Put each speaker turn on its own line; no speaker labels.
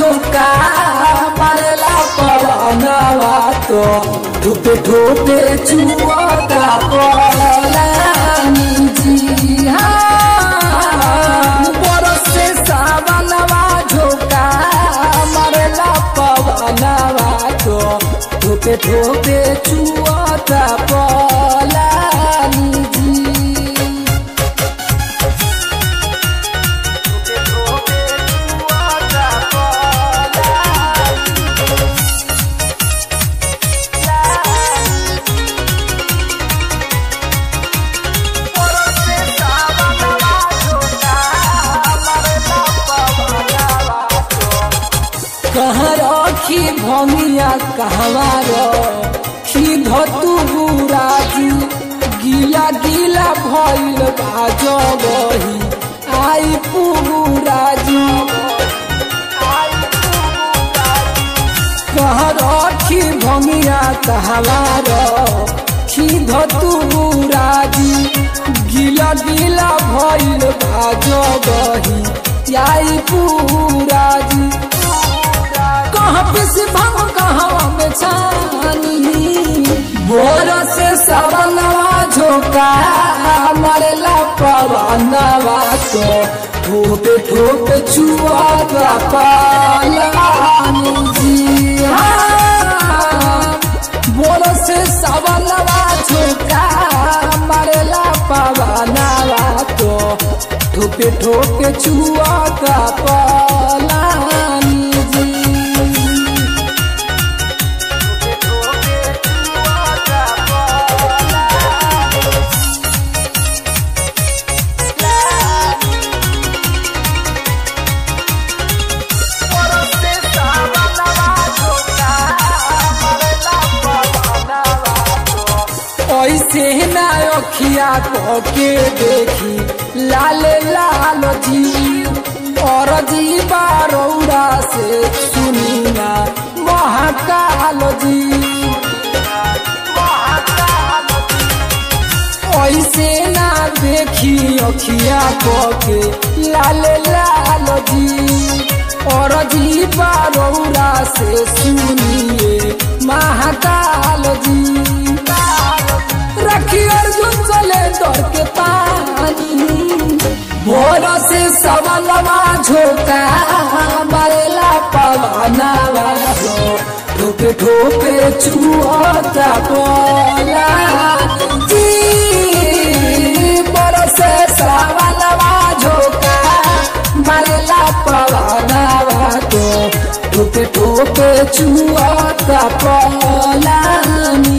झोंका मारेला पवनवा तो ठोपे ठोपे चुआता पलानी जी हाँ बरसे सावनवा झोंका मारेला पवनवा तो ठोपे ठोपे चुआता पलानी जी कहाँ रखी भंगिया कहवा रखी धतु बुराजी गीला गीला भइल बाजो बही आई पुराजी कहाँ रखी भंगिया कहवा रखी धतु बुराजी गीला गीला भइल बाजो बही आई पुराजी कहाँ पे से भांग कहाँ में छानी बोर से सवनवा झोंका मरेला पवनवा तो ठोपे ठोपे छुआ पालानी जी हाँ। बोर से सवनवा झोंका मरेला पवनवा तो ठोपे ठोपे छुआ पालानी जी ऐसे ना अखिया के देखी लाल लाल जी और जी बारौरा से सुनी ना महाकाल जी ऐसे ना देखी अखिया के लाल लाल जी और जी बारौरा से सुनिए महाकाल जी रखी अर्जुन चले दौड़ के पानी भोर से सवलवा झोंका मरेला पवनवा हो ठोपे ठोपे चुआता बोला जी भोर से सवलवा झोंका मरेला पवनवा तो ठोपे ठोपे चुआता बोला